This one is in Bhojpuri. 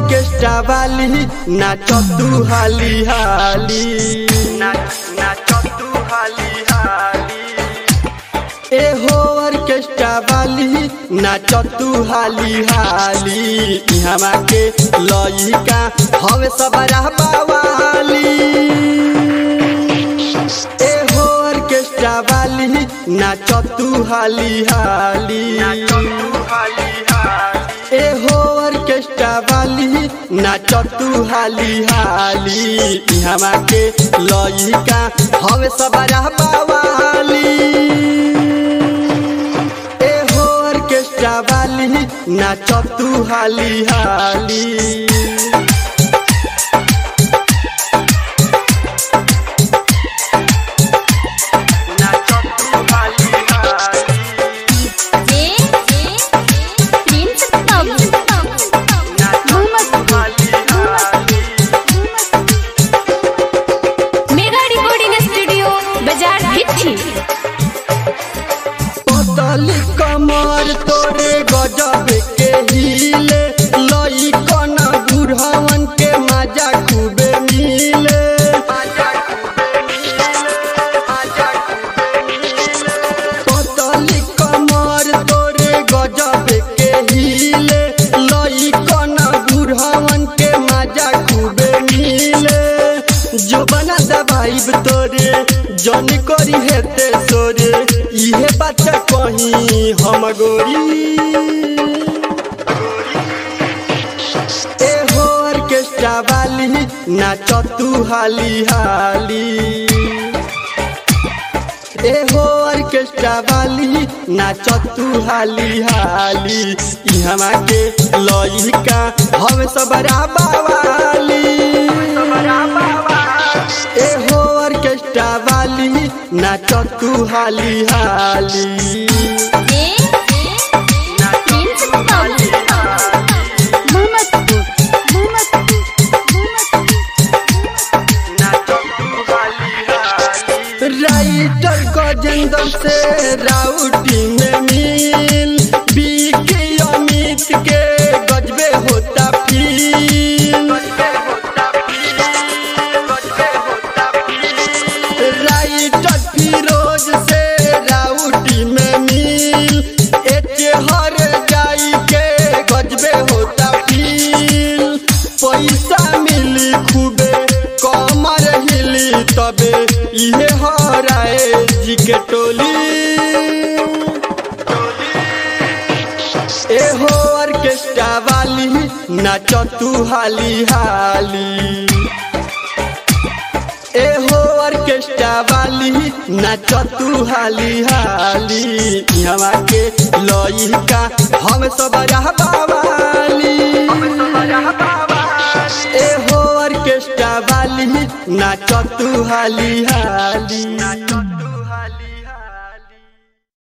ऑर्केस्ट्रा वाली नाच तू हाली हाली नाच तू हाली हाली ए हो ऑर्केस्ट्रा वाली नाच तू हाली हाली इहवा के लइका हवे सबरा बावाली ए हो ऑर्केस्ट्रा वाली नाच तू हाली हाली ए हो ऑर्केस्ट्रा वाली नाच तू हाली हाली इहवा के लइका हवे सबरा बावाली ए हो ऑर्केस्ट्रा वाली नाच तू हाली हाली जे प्रिंस तब मेगा रिकॉर्डिंग स्टूडियो बाजार भिट्ठी पतली कमर तोरे गजब के हिले लई कन बुढ़वन के मजा खूबे मिले पतली कमर तोरे गजब के हिले लई कन बुढ़वन के मजा खूबे मिले जो बना दबाइब तोरे जन करी हेते सोरे इहे बच्चा कहीं हम गोरी ए हो ऑर्केस्ट्रा वाली नाच तू हाली हाली ए हो ऑर्केस्ट्रा वाली नाच तू हाली हाली इहवा के लइका हम सबरा बावाली ए हो ऑर्केस्ट्रा वाली नाच तू हाली हाली जे प्रिंस तब राइटर गजेंद्र से राउटी में मिल बीके अमित के गजबे होता फील राइटर फिरोज से राउटी में मिल एचे हर जाई के गजबे होता फील पैसा मिली खूबे कमर हिली तबे इहे हराए जी के टोली ए हो ऑर्केस्ट्रा वाली नाच तू हाली हाली ए हो ऑर्केस्ट्रा वाली नाच तू हाली हाली यहाँ के लइका हम सब बावाली ए हो ऑर्केस्ट्रा वाली नाच तू हाली हाली